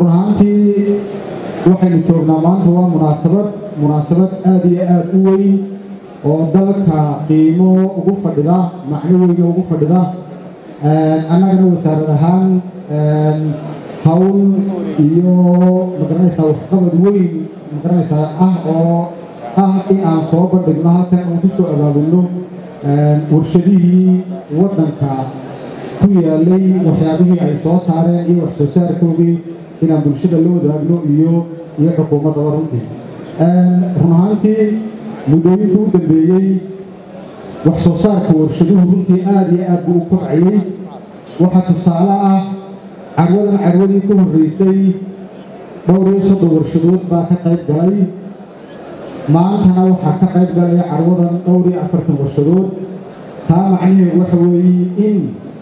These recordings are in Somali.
run ahaantii waxaynu joognaa maanta waa munaasabad munaasabad aada iyo aada u weyn oo dalka qiimo ugu fadhida macno weyna ugu fadhida annagana wasaarad ahaan hawl iyo magaranaysaa waxqabad weyn magaranaysaa ah oo ah in aan soo bandhigno halkan aan ku soo abaabulno warshadihii waddanka ku yaalay waxyaabihii ay soo saareen iyo wax soo saarkoogii inaan bulshada la wadaagno iyo iyo xukuumaddaba runtii run ahaantii muddooyinkii u dambeeyey wax soo saarka warshaduhu runtii aada iyo aad buu u kobcayey waxaa tusaale ah carwadan carwadii ku horreysay dhowr iyo soddon warshadood baa ka qayb galay maantana waxaa ka qayb galaya carwadan dhowr iyo afartan warshadood taa macnaheedu waxa weeye in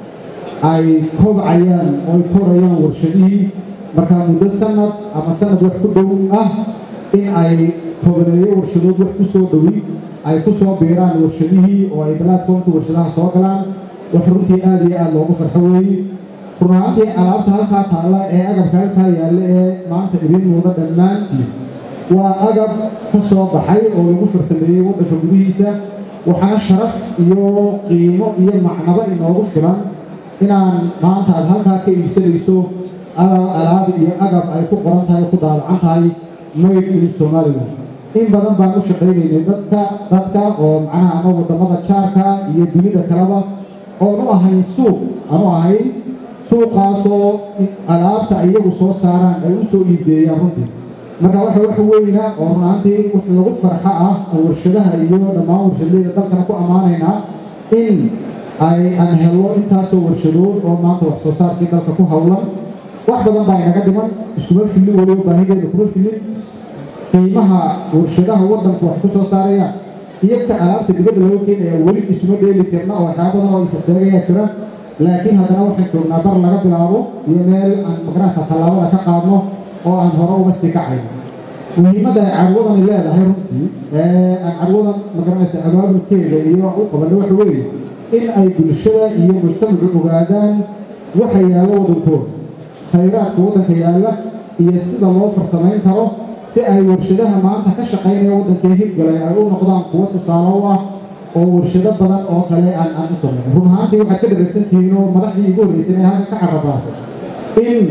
ay kobcayaan oo ay korayaan warshadihii markaa muddo sanad ama sanad wax ku dhow ah in ay tobaneeyo warshadood wax ku soo dhowi ay ku soo biiraan warshadihii oo ay platformka warshadaha soo galaan wax runtii aada iyo aada loogu farxo weeye run ahaantii alaabta halkaa taalla ee agabka halkaa yaalla ee maanta idiin muuda dhammaantii waa agab ka soo baxay oo lagu farsameeyey waddanka gudihiisa waxaana sharaf iyo qiimo iyo macnabo inoogu filan inaan maanta aad halkaa ka iibsanayso alaab iyo agab ay ku qoran tahay ku daalacan tahay made in somalilan in badan baan u shaqaynaynay dadka dadka oo macnaha ama waddamada jaarka iyo dunida kaleba oon u ahayn suuq aanu ahayn suuqaasoo alaabta iyagu soo saaraan ay u soo iibgeeyaan runtii marka waxa wax weyna oo runaantii wax lagu farxo ah oo warshadaha iyo dhammaan warshadleyda dalkana ku ammaanaynaa in ay aan helo intaasoo warshadood oo maanta wax soo saarkii dalka ku howlan wax badan baa inaga dhiman iskuma filin weliba baahideeda kuma filin qiimaha warshadaha waddanku wax ku soo saarayaan iyagta alaabta dibadda looga keenaya weli isuma dheeli tirna oo waxyaaba badan oo isaseegayaa jira laakiin haddana waxaan joognaa bar laga bilaabo iyo meel aan magaranaysa tallaabada ka qaadno oo aan hore uga sii kacayn muhiimadda ay carwadani leedahay runtii ee aan carwadan magaranaysa abaabulkeeda iyo u qabanno waxa weeye in ay bulshada iyo mujtamacu ogaadaan waxa yaalla waddankooda khayraadka waddanka yaalla iyo sida loo farsamayn karo si ay warshadaha maanta ka shaqaynaya waddankee hirgalay ay u noqdaan kuwo tusaale u ah oo warshado badan oo kale aan aan u sameyn run ahaantii waxaad ka dhagaysantihiin oo madaxdii igu horreysay inay halka ka carabaa in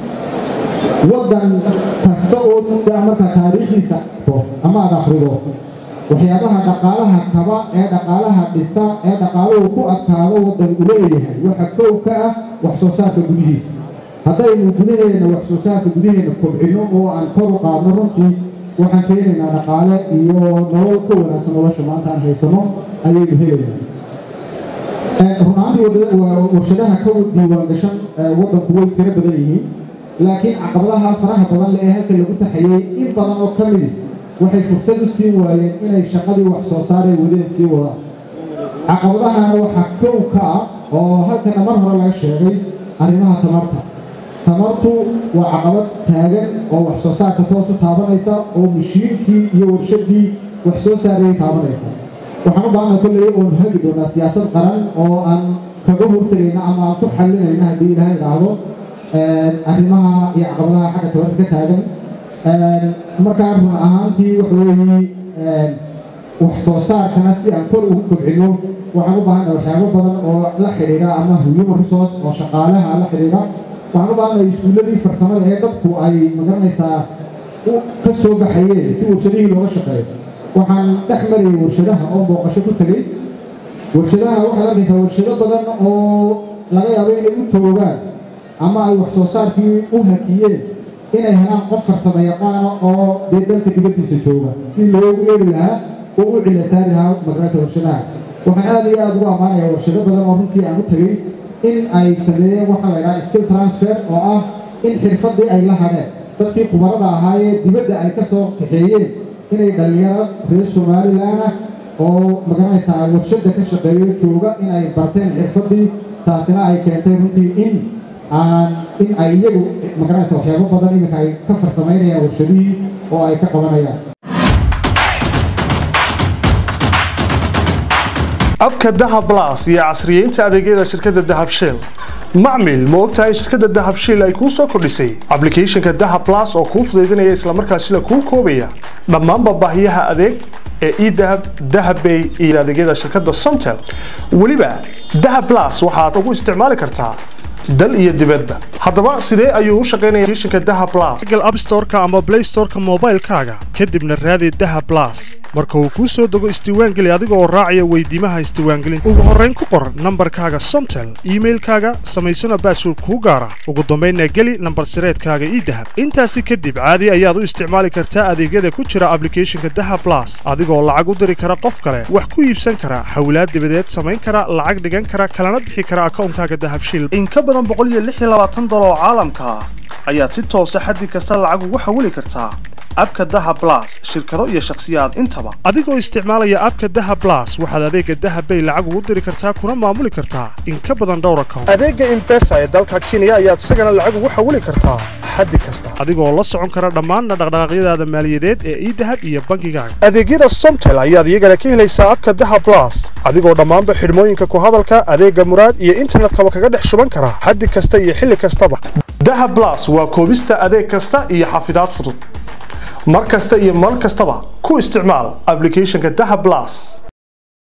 waddan kasta oo sida marka taariikhdiisa ama aad akhrido waxyaabaha dhaqaalaha kaba ee dhaqaalaha dhista ee dhaqaaluhu ku adkaado waddan u leeyahay waxa kow ka ah wax soo saarka gudihiisa haddaynu gudaheena wax soo saarka gudaheena kobcino oo aan kor u qaadno runtii waxaan keenaynaa dhaqaale iyo nolol ka wanaagsan nolosha maanta aan haysano ayaynu helaynaa runaantii warshadaha ka diiwaan gashan waddanku way tiro badan yihiin laakiin caqabadaha faraha badan le ee halka lagu taxayey in badan oo ka midi waxay fursad u siin waayeen inay shaqadii wax soo saaray wadeen sii wadaan caqabadahana waxaa kow ka ah oo halkana mar hore laga sheegay arrimaha tamarta tamartu waa caqabad taagan oo wax soo saarka toos u taabanaysa oo mashiinkii iyo warshadii wax soo saarayay taabanaysa waxaan u baahana kolley oonu hagi doonaa siyaasad qaran oo aan kaga hortagayna ama aan ku xalinayna haddii ilaahay idhaahdo arrimaha iyo caqabadaha xagga tabarta ka taagan markaa run ahaantii waxa weeye wax soo saarkana si aan kor ugu kobcino waxaan u baahana waxyaabo badan oo la xidhiidha ama human resource oo shaqaalaha la xidhiidha waxaan u baahanahay iskuulladii farsamada ee dadku ay magaranaysaa ka soo baxayeen si warshadihii looga shaqeeyo waxaan dhex marayay warshadaha oo booqasho ku tegey warshadaha waxaad arkaysaa warshado badan oo laga yaabo inay u joogaan ama ay wax soo saarkii u hakiyeen inay helaan qof farsamo yaqaana oo dee dalka dibaddiisa jooga si loogu yeeri lahaa oo u cilataari lahaa magaranaysa warshadaha waxaan aada iyo aada ugu ammaanayaa warshado badan oo runtii aan u tegey in ay sameeyeen waxaa la ydhaha skill transfer oo ah in xirfaddii ay la hadheen dadkii kubarada ahaayee dibadda ay ka soo kaxeeyeen inay dhalinyaro reer somalilanah oo magaranaysaa warshadda ka shaqeeyo jooga in ay barteen xirfaddii taasina ay keentay runtii in aan in ay iyagu magaranaysa waxyaabo badan iminka ay ka farsamaynayaan warshadihii oo ay ka qabanayaan abka dahab blas iyo casriyeynta adeegyada shirkadda dahab shell macmil ma ogtahay in shirkadda dahab shiil ay kuu soo kordhisay ablicathonka dahab plus oo kuu fudaydinaya islamarkaasila kuu koobaya dhammaanba baahiyaha adeeg ee edahab dahabbay iyo adeegyada shirkadda somtel weliba dahab plus waxaad ugu isticmaali kartaa dal iyo dibadba haddaba sidee ayuu u shaqaynaya applicationka dahab plus google app store-ka ama play store-ka moobaylkaaga kadibna raadi dahab plus marka uu kuu soo dego isdiiwaangeli adiga oo raacaya weydiimaha isdiiwaangelinta ugu horrayn ku qor nambarkaaga somtel iimailkaaga samaysana baasword kuu gaara ugu dambaynna geli nambar sireedkaaga idahab intaasi kadib caadi ayaad u isticmaali kartaa adeegyada ku jira ablicathonka dahab plus adigoo lacag u diri kara qof kale wax ku iibsan kara hawlaad dibadeed samayn kara lacag dhigan kara kalana bixi kara akawnkaaga dahabshiil in ka badan dolar oo caalamka ah ayaad si toosa xaddi kasta lacag ugu xawili kartaa abka dahab plus shirkado iyo shakhsiyaad intaba adigoo isticmaalaya abka dahab plus waxaad adeega dahab bay lacag ugu diri kartaa kuna maamuli kartaa in ka badan dhowr account adeega imbesa ee dalka kenya ayaad isagana lacag ugu xawili kartaa xaddi kasta adigoo la socon kara dhammaanna dhaqdhaqaaqyadaada maaliyadeed ee idahab iyo bangigaaga adeegyada somtel ayaad iyagana ka helaysaa abka dahab plus adigoo dhammaanba xidhmooyinka ku hadalka adeega muraad iyo internetkaba kaga dhex shuban kara xaddi kasta iyo xilli kastaba dahab plus waa koobista adeeg kasta iyo xafidaad fudud mar kasta iyo mar kastaba ku isticmaal ablicathonka dahab plus